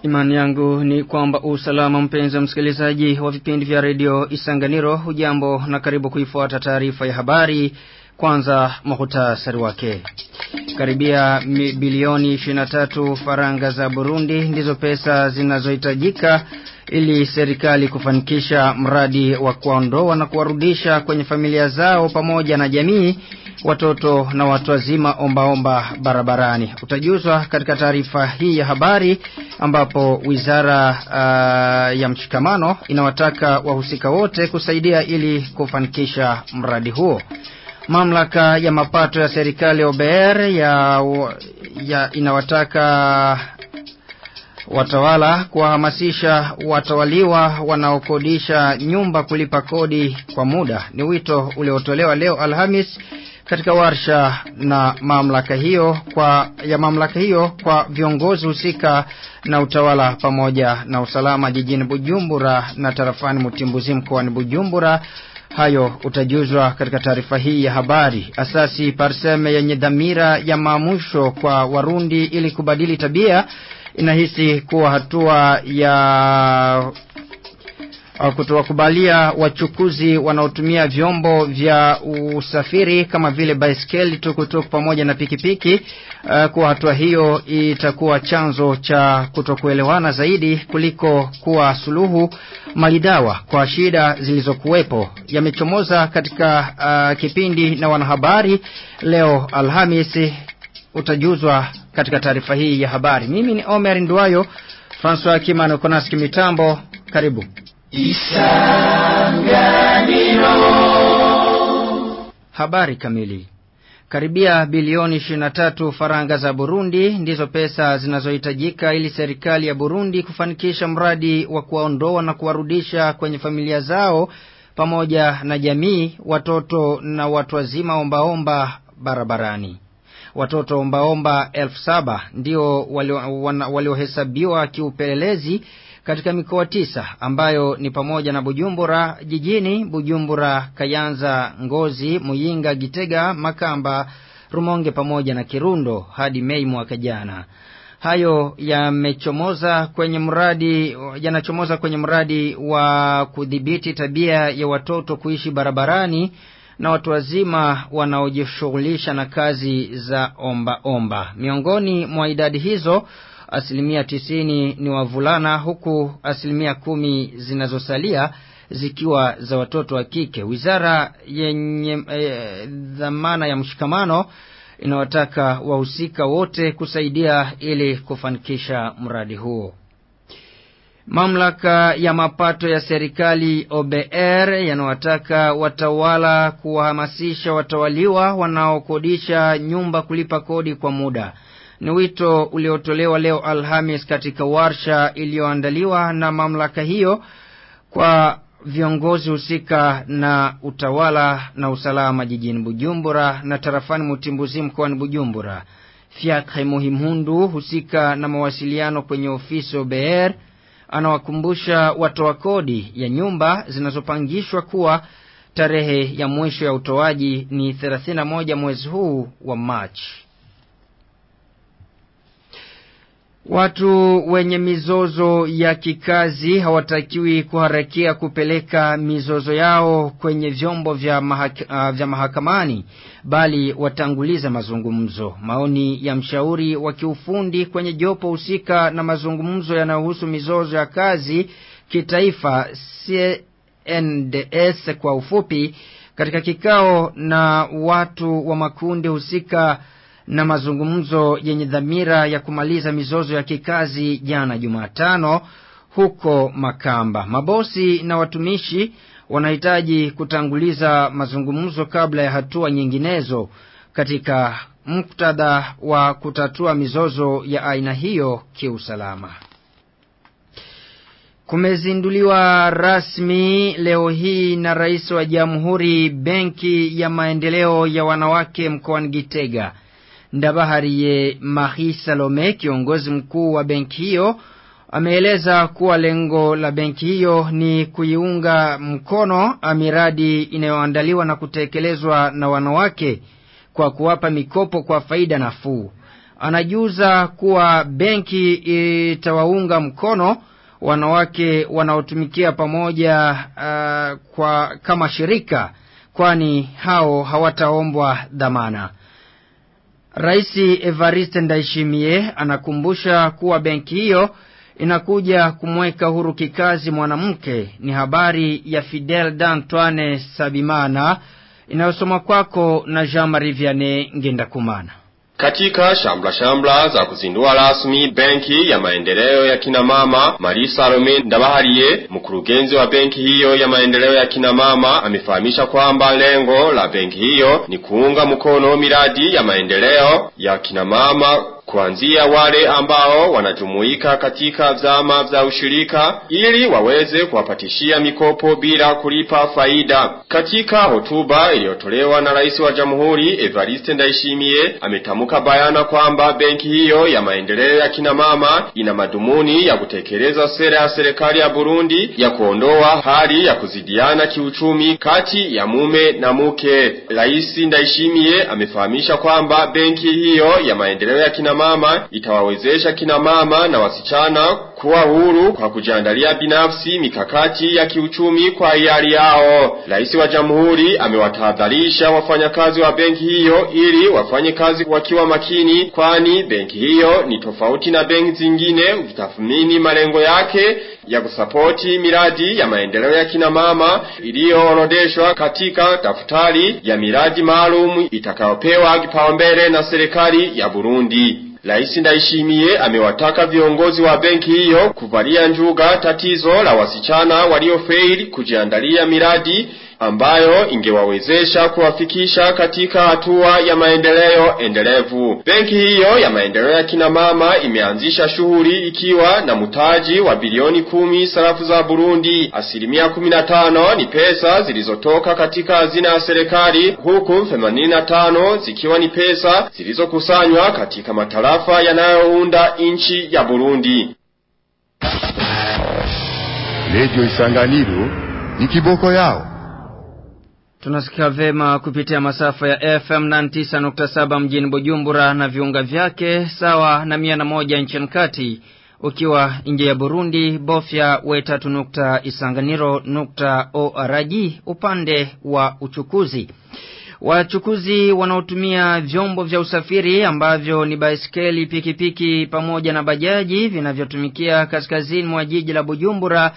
Imani yangu ni kwamba usalama mpenzi msikilizaji wa vipindi vya redio Isanganiro hujambo na karibu kuifuata taarifa ya habari kwanza muhtasari wake. Karibia bilioni 23 faranga za Burundi ndizo pesa zinazohitajika ili serikali kufanikisha mradi wa kuondoa na kuwarudisha kwenye familia zao pamoja na jamii watoto na watu wazima ombaomba barabarani. Utajuzwa katika taarifa hii ya habari ambapo wizara uh, ya mshikamano inawataka wahusika wote kusaidia ili kufanikisha mradi huo. Mamlaka ya mapato ya serikali OBR ya, ya inawataka watawala kuwahamasisha watawaliwa wanaokodisha nyumba kulipa kodi kwa muda. Ni wito uliotolewa leo Alhamis katika warsha na mamlaka hiyo kwa ya mamlaka hiyo kwa viongozi husika na utawala pamoja na usalama jijini Bujumbura na tarafani Mutimbuzi mkoani Bujumbura. Hayo utajuzwa katika taarifa hii ya habari. Asasi Parseme yenye dhamira ya maamusho kwa Warundi ili kubadili tabia inahisi kuwa hatua ya kutowakubalia wachukuzi wanaotumia vyombo vya usafiri kama vile baiskeli, tukutuku pamoja na pikipiki uh, kuwa hatua hiyo itakuwa chanzo cha kutokuelewana zaidi kuliko kuwa suluhu malidawa kwa shida zilizokuwepo. Yamechomoza katika uh, kipindi na wanahabari leo Alhamisi, utajuzwa katika taarifa hii ya habari. Mimi ni Omer Nduayo, Francois Kimano Konaski mitambo. Karibu. Isanganiro. Habari kamili. Karibia bilioni 23 faranga za Burundi ndizo pesa zinazohitajika ili serikali ya Burundi kufanikisha mradi wa kuwaondoa na kuwarudisha kwenye familia zao pamoja na jamii watoto na watu wazima ombaomba barabarani. Watoto ombaomba elfu saba ndio waliohesabiwa walio kiupelelezi katika mikoa tisa ambayo ni pamoja na Bujumbura jijini, Bujumbura, Kayanza, Ngozi, Muyinga, Gitega, Makamba, Rumonge pamoja na Kirundo hadi Mei mwaka jana. Hayo yamechomoza kwenye mradi yanachomoza kwenye mradi wa kudhibiti tabia ya watoto kuishi barabarani na watu wazima wanaojishughulisha na kazi za omba omba. Miongoni mwa idadi hizo asilimia tisini ni wavulana huku asilimia kumi zinazosalia zikiwa za watoto wa kike. Wizara yenye e, dhamana ya mshikamano inawataka wahusika wote kusaidia ili kufanikisha mradi huo. Mamlaka ya mapato ya serikali OBR yanawataka watawala kuwahamasisha watawaliwa wanaokodisha nyumba kulipa kodi kwa muda. Ni wito uliotolewa leo Alhamis katika warsha iliyoandaliwa na mamlaka hiyo kwa viongozi husika na utawala na usalama jijini Bujumbura na tarafani Mutimbuzi mkoani Bujumbura. Fiakhe Muhimhundu husika na mawasiliano kwenye ofisi OBR anawakumbusha watoa kodi ya nyumba zinazopangishwa kuwa tarehe ya mwisho ya utoaji ni 31 mwezi huu wa Machi. Watu wenye mizozo ya kikazi hawatakiwi kuharakia kupeleka mizozo yao kwenye vyombo vya, mahaka, uh, vya mahakamani bali watanguliza mazungumzo. Maoni ya mshauri wa kiufundi kwenye jopo husika na mazungumzo yanayohusu mizozo ya kazi kitaifa CNDS kwa ufupi, katika kikao na watu wa makundi husika na mazungumzo yenye dhamira ya kumaliza mizozo ya kikazi jana Jumatano huko Makamba. Mabosi na watumishi wanahitaji kutanguliza mazungumzo kabla ya hatua nyinginezo katika muktadha wa kutatua mizozo ya aina hiyo kiusalama. Kumezinduliwa rasmi leo hii na rais wa jamhuri benki ya maendeleo ya wanawake mkoani Gitega. Ndabahariye Marie Salome, kiongozi mkuu wa benki hiyo, ameeleza kuwa lengo la benki hiyo ni kuiunga mkono miradi inayoandaliwa na kutekelezwa na wanawake kwa kuwapa mikopo kwa faida nafuu. anajuza kuwa benki itawaunga mkono wanawake wanaotumikia pamoja uh, kwa kama shirika kwani hao hawataombwa dhamana. Rais Evariste Ndayishimiye anakumbusha kuwa benki hiyo inakuja kumweka huru kikazi mwanamke. Ni habari ya Fidel D'Antoine Sabimana inayosoma kwako na Jean-Marie Vianney Ngendakumana. Katika shambla shambla za kuzindua rasmi benki ya maendeleo ya kina mama, Marisa Salome Ndabahariye, mkurugenzi wa benki hiyo ya maendeleo ya kina mama, amefahamisha kwamba lengo la benki hiyo ni kuunga mkono miradi ya maendeleo ya kina mama kuanzia wale ambao wanajumuika katika vyama vya ushirika ili waweze kuwapatishia mikopo bila kulipa faida. Katika hotuba iliyotolewa na rais wa jamhuri Evariste Ndayishimiye ametamka bayana kwamba benki hiyo ya maendeleo ya kina mama ina madhumuni ya kutekeleza sera ya serikali ya Burundi ya kuondoa hali ya kuzidiana kiuchumi kati ya mume na mke. Rais Ndayishimiye amefahamisha kwamba benki hiyo ya maendeleo ya kina mama itawawezesha kina mama na wasichana kuwa huru kwa kujiandalia binafsi mikakati ya kiuchumi kwa hiari yao. Rais wa Jamhuri amewatahadharisha wafanyakazi wa benki hiyo ili wafanye kazi wakiwa makini, kwani benki hiyo ni tofauti na benki zingine kutathmini malengo yake ya kusapoti miradi ya maendeleo ya kina mama iliyoorodeshwa katika daftari ya miradi maalum itakayopewa kipaumbele na serikali ya Burundi. Rais Ndayishimiye amewataka viongozi wa benki hiyo kuvalia njuga tatizo la wasichana waliofeli kujiandalia miradi ambayo ingewawezesha kuwafikisha katika hatua ya maendeleo endelevu. Benki hiyo ya maendeleo ya kina mama imeanzisha shughuli ikiwa na mtaji wa bilioni kumi sarafu za Burundi. Asilimia kumi na tano ni pesa zilizotoka katika hazina ya serikali, huku themanini na tano zikiwa ni pesa zilizokusanywa katika matarafa yanayounda nchi ya Burundi. Radio Isanganiro ni kiboko yao. Tunasikia vema kupitia masafa ya FM 99.7 mjini Bujumbura na viunga vyake sawa na mia na moja nchini kati. Ukiwa nje ya Burundi bofya wetatu nukta isanganiro nukta org upande wa uchukuzi. Wachukuzi wanaotumia vyombo vya usafiri ambavyo ni baiskeli, pikipiki pamoja na bajaji vinavyotumikia kaskazini mwa jiji la Bujumbura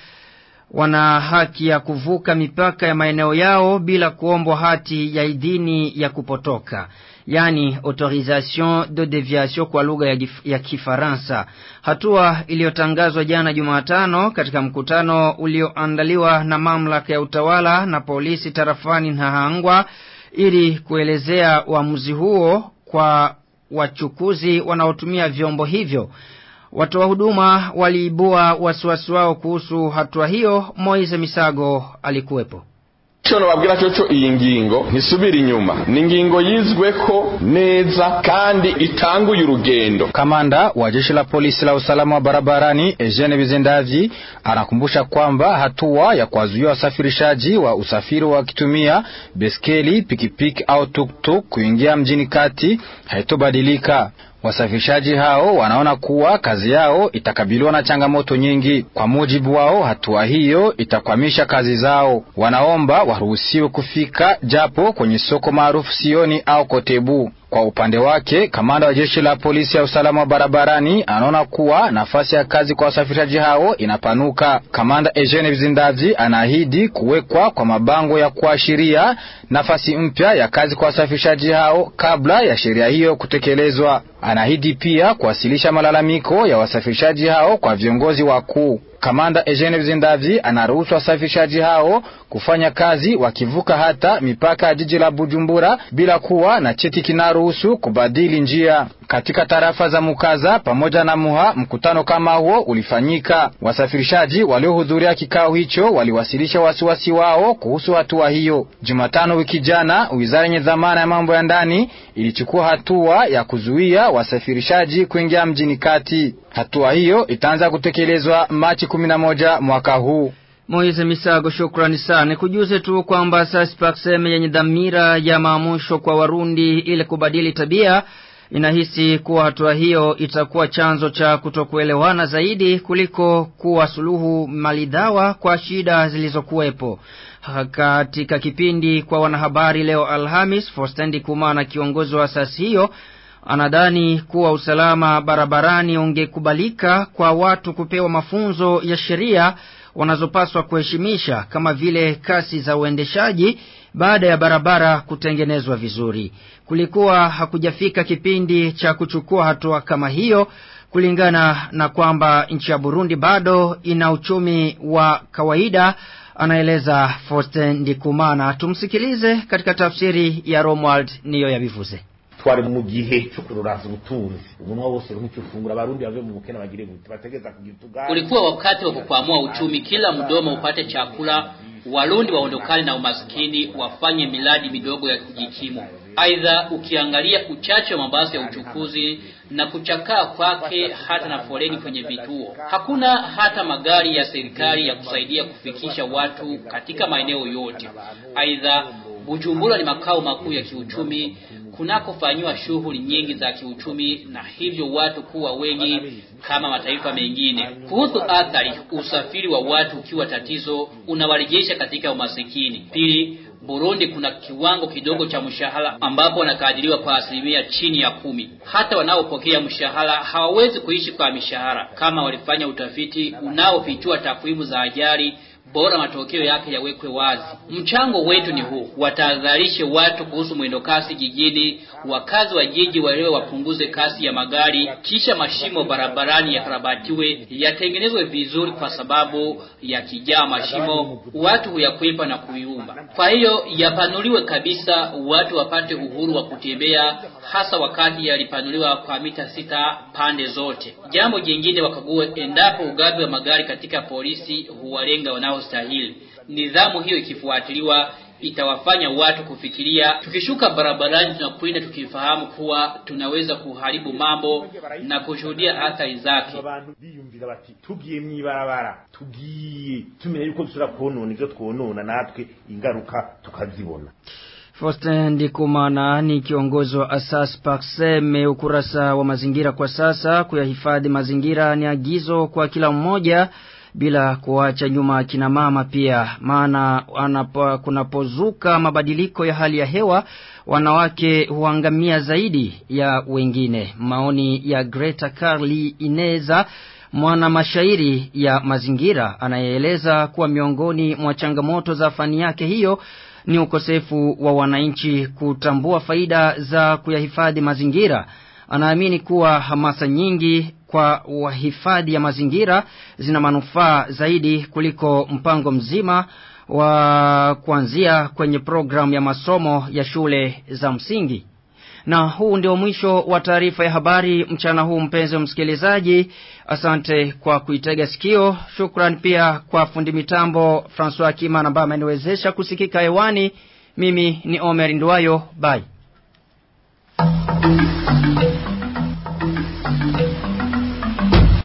wana haki ya kuvuka mipaka ya maeneo yao bila kuombwa hati ya idhini ya kupotoka yani autorisation de deviation kwa lugha ya, ya Kifaransa. Hatua iliyotangazwa jana Jumatano katika mkutano ulioandaliwa na mamlaka ya utawala na polisi tarafani Nahangwa ili kuelezea uamuzi huo kwa wachukuzi wanaotumia vyombo hivyo. Watoa huduma waliibua wasiwasi wao kuhusu hatua hiyo. Moise Misago alikuwepo. Chono babwira cyoco iyi ngingo ntisubira inyuma ni ngingo yizweko neza kandi itanguye urugendo. Kamanda wa jeshi la polisi la usalama wa barabarani Eugene Bizendavyi anakumbusha kwamba hatua ya kuwazuia wasafirishaji wa usafiri wakitumia beskeli, pikipiki au tuktuk kuingia mjini kati haitobadilika. Wasafirishaji hao wanaona kuwa kazi yao itakabiliwa na changamoto nyingi. Kwa mujibu wao, hatua hiyo itakwamisha kazi zao. Wanaomba waruhusiwe kufika japo kwenye soko maarufu Sioni au Kotebu. Kwa upande wake, kamanda wa jeshi la polisi ya usalama wa barabarani anaona kuwa nafasi ya kazi kwa wasafirishaji hao inapanuka. Kamanda Eugene Vizindavyi anaahidi kuwekwa kwa mabango ya kuashiria nafasi mpya ya kazi kwa wasafirishaji hao kabla ya sheria hiyo kutekelezwa. Anaahidi pia kuwasilisha malalamiko ya wasafirishaji hao kwa viongozi wakuu. Kamanda Eugene Vizindavyi anaruhusu wasafirishaji hao kufanya kazi wakivuka hata mipaka ya jiji la Bujumbura bila kuwa na cheti kinaruhusu kubadili njia. Katika tarafa za Mukaza pamoja na Muha, mkutano kama huo ulifanyika. Wasafirishaji waliohudhuria kikao hicho waliwasilisha wasiwasi wao kuhusu hatua hiyo. Jumatano wiki jana, wizara yenye dhamana ya mambo ya ndani ilichukua hatua ya kuzuia wasafirishaji kuingia mjini kati. Hatua hiyo itaanza kutekelezwa Machi 11 mwaka huu. Moise Misago, shukrani sana. Kujuze tu kwamba Saspakseme yenye dhamira ya maamusho kwa Warundi ili kubadili tabia inahisi kuwa hatua hiyo itakuwa chanzo cha kutokuelewana zaidi kuliko kuwa suluhu malidawa kwa shida zilizokuwepo. Katika kipindi kwa wanahabari leo Alhamis, Forstendi Kumana kiongozi wa asasi hiyo anadhani kuwa usalama barabarani ungekubalika kwa watu kupewa mafunzo ya sheria wanazopaswa kuheshimisha kama vile kasi za uendeshaji baada ya barabara kutengenezwa vizuri. Kulikuwa hakujafika kipindi cha kuchukua hatua kama hiyo kulingana na kwamba nchi ya Burundi bado ina uchumi wa kawaida anaeleza Faustin Ndikumana. Tumsikilize katika tafsiri ya Romuald niyo yabivuze. twari mu gihe cyo kuroraza ubutunzi umunwa wose nk'icyo fungura abarundi bave mu bukene bagire gute bategeza kugira utugari Ulikuwa wakati wa kukwamua uchumi, kila mdomo upate chakula, Warundi waondokane na umaskini, wafanye miradi midogo ya kujikimu. Aidha, ukiangalia uchache wa mabasi ya uchukuzi na kuchakaa kwake, hata na foleni kwenye vituo, hakuna hata magari ya serikali ya kusaidia kufikisha watu katika maeneo yote. Aidha, Bujumbura ni makao makuu ya kiuchumi kunakofanyiwa shughuli nyingi za kiuchumi na hivyo watu kuwa wengi kama mataifa mengine. Kuhusu athari, usafiri wa watu ukiwa tatizo unawarejesha katika umasikini. Pili, Burundi kuna kiwango kidogo cha mshahara ambapo wanakadiriwa kwa asilimia chini ya kumi. Hata wanaopokea mshahara hawawezi kuishi kwa mishahara. Kama walifanya utafiti unaofichua takwimu za ajali bora matokeo yake yawekwe wazi. Mchango wetu ni huu, watahadharishe watu kuhusu mwendokasi jijini, wakazi wa jiji waelewe wapunguze kasi ya magari, kisha mashimo barabarani yakarabatiwe, yatengenezwe vizuri, kwa sababu yakijaa mashimo watu huyakwepa na kuiumba. Kwa hiyo yapanuliwe kabisa, watu wapate uhuru wa kutembea, hasa wakati yalipanuliwa kwa mita sita pande zote. Jambo jingine, wakague endapo ugavi wa magari katika polisi huwalenga wanaostahili. Nidhamu hiyo ikifuatiliwa itawafanya watu kufikiria, tukishuka barabarani tunakwenda tukifahamu kuwa tunaweza kuharibu mambo na kushuhudia athari zake. abantu biyumvira bati tugiye mwibarabara tugiye tumenya yuko dushobora konona ivyo twonona natwe ingaruka tukazibona Faustin Ndikumana ni kiongozi wa Asas Pakseme ukurasa wa mazingira kwa sasa kuyahifadhi mazingira ni agizo kwa kila mmoja bila kuacha nyuma kina mama pia maana anapo, kunapozuka mabadiliko ya hali ya hewa wanawake huangamia zaidi ya wengine maoni ya Greta Carly Ineza mwana mashairi ya mazingira anayeeleza kuwa miongoni mwa changamoto za fani yake hiyo ni ukosefu wa wananchi kutambua faida za kuyahifadhi mazingira anaamini kuwa hamasa nyingi kwa wahifadhi ya mazingira zina manufaa zaidi kuliko mpango mzima wa kuanzia kwenye programu ya masomo ya shule za msingi. Na huu ndio mwisho wa taarifa ya habari mchana huu mpenzi msikilizaji. Asante kwa kuitega sikio. Shukran pia kwa fundi mitambo Francois Kima ambaye ameniwezesha kusikika hewani. Mimi ni Omer Nduwayo. Bye.